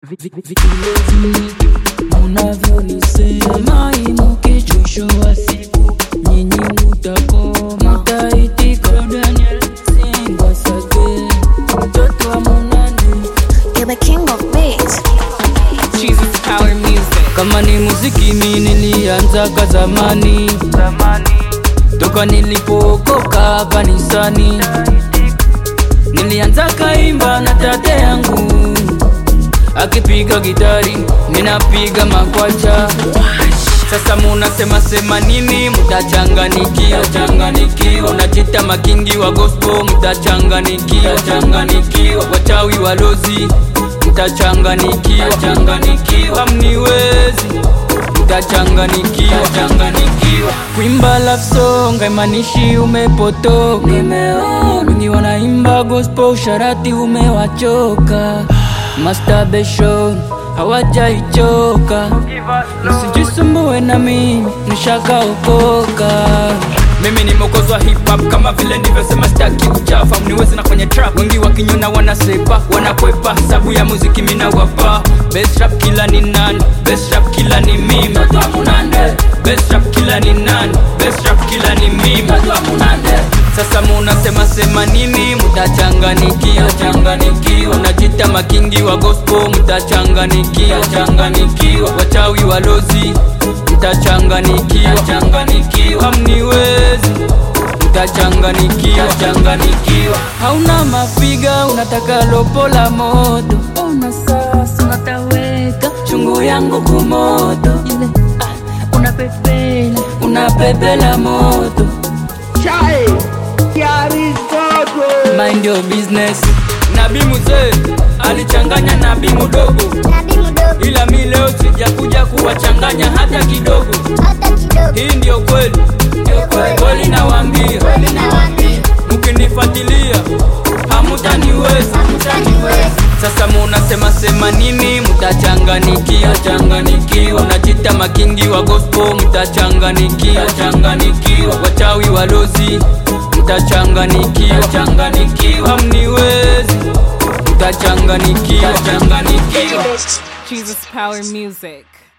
Unavyonisema imuke mwisho wa siku, nyinyi mutakoma, mtaitika Daniel Singwa Sage, mtoto wa Munane. You're the king of beats. Jesus Power Music. Kama ni muziki mi nilianzaga zamani, toka nilipookoka kanisani, nilianza kaimba na tate yangu akipiga gitari, minapiga makwacha. Sasa munasema sema nini? Mtachanganikiwa, changanikiwa. Unajita makingi wa gospel, mtachanganikiwa, changanikiwa. Wachawi walozi, mtachanganikiwa, changanikiwa. Hamniwezi, mtachanganikiwa, changanikiwa. Kuimba love song haimanishi umepotoka. Nimeona wengi wanaimba gospel, usharati umewachoka. Masturbation hawajaichoka, msijisumbue na mimi nishakaokoka. Mimi ni mokozi wa hip hop kama vile nilivyosema, sitaki kuchafa, mniwezi na kwenye trap. Wengi wakinyona wanasepa, wanakwepa sabu ya muziki mina wapa. Best rap killer ni nani? Best rap killer ni mimi. Mtoto wa Munande. Best rap killer ni nani? Best rap killer ni mimi. Mtoto wa Munande. Sasa munasema sema nini? Mtachanganikiwa, changanikiwa. Unajita makingi wa gospel, mtachanganikiwa, changanikiwa. Wachawi walozi, mtachanganikiwa, changanikiwa. Hamniwezi, mtachanganikiwa, changanikiwa. Hauna mafiga, unataka lopo la moto. Ona sasa unataweka chungu yangu kumoto. Ile ah, unapepela, unapepela moto. Chai, Kiaristoto. Mind your business. Nabii mzee alichanganya nabii mdogo, Nabii mdogo, ila mi leo sijakuja kuwachanganya hata kidogo. hata kidogo. Hii ndio kweli, kweli nawaambia, Nawaambia, mkinifuatilia hamutaniweza. hamtaniweza. Sasa munasema sema nini? Mtachanganikiwa, changanikiwa. Unajita makingi wa gospel, mtachanganikiwa, changanikiwa. Wachawi walozi, mtachanganikiwa, changanikiwa. Hamniwezi, mtachanganikiwa, changanikiwa. Jesus Power Music.